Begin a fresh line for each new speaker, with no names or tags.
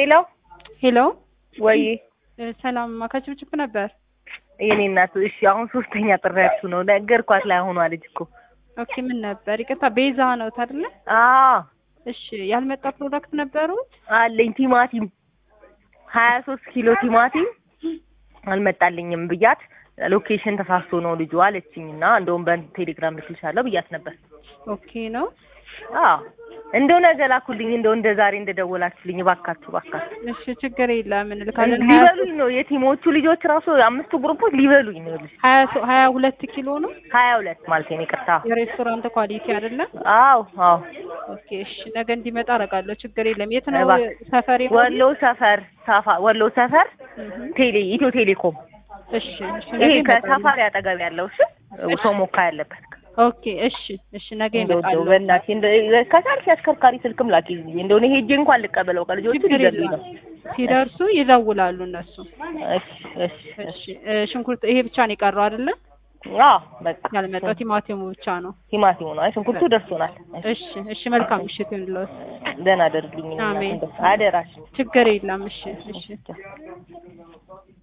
ሄሎ
ሄሎ
ወይ
ሰላም ማካችብችብ ነበር።
የኔ እናት እሺ፣ አሁን ሶስተኛ ጥሪያችሁ ነው። ነገርኳት ላይ ሆኗ ልጅ እኮ
ኦኬ ምን ነበር? ይቅርታ ቤዛ ነው አይደለ?
አዎ
እሺ ያልመጣ ፕሮዳክት ነበሩት?
አለኝ ቲማቲም ሀያ ሶስት ኪሎ ቲማቲም አልመጣልኝም ብያት ሎኬሽን ተሳስቶ ነው ልጁ አለችኝ እና እንደውም በቴሌግራም ልክልሻለሁ ብያት ነበር።
ኦኬ ነው።
አዎ እንደው ነገ ላኩልኝ እንደው እንደ ዛሬ እንደደወላችሁልኝ እባካችሁ እባካችሁ።
እሺ ችግር የለም እንልካለን።
ሊበሉኝ ነው የቲሞቹ ልጆች ራሱ አምስቱ ግሩፖች ሊበሉኝ ነው። ልጅ
ሀያ ሶ- ሀያ ሁለት ኪሎ ነው
ሀያ ሁለት ማለት ነው። ይቅርታ።
የሬስቶራንት ኳሊቲ አይደለም።
አዎ አዎ
ኦኬ እሺ ነገ እንዲመጣ አደርጋለሁ። ችግር የለም። የት ነው
እባክህ።
ሰፈሬ?
ወሎ ሰፈር ሳፋ ወሎ ሰፈር
እህ፣
ቴሌ ኢትዮ ቴሌኮም
እሺ እሺ ነገ
ይሄ
ይመጣሉ።
ከሳፋሪ አጠገብ ያለው እሺ ቶሞካ ያለበት
ኦኬ እሺ እሺ ነገ
እንደው
ይመጣሉ።
እንደው በእናትሽ እንደው ከቻልሽ አሽከርካሪ ስልክም ላኪልኝ እንደው እኔ ሄጄ እንኳን ልቀበለው ከልጆቹ
ችግር
ሊገሉኝ
የለም።
ነው።
ሲደርሱ ይደውላሉ እነሱ።
እሺ እሺ እሺ
እሺ እ፣ ሽንኩርት ይሄ ብቻ ነው የቀረው አይደለ?
አዎ በቃ
ያልመጣው ቲማቲሙ ብቻ ነው።
ቲማቲሙ ነው። አይ ሽንኩርቱ ደርሶናል።
እሺ እሺ መልካም ምሽት ይሁንልዎት።
ደህና አደርግልኝ
አሜን።
አደራሽ
ችግር የለም። እሺ እሺ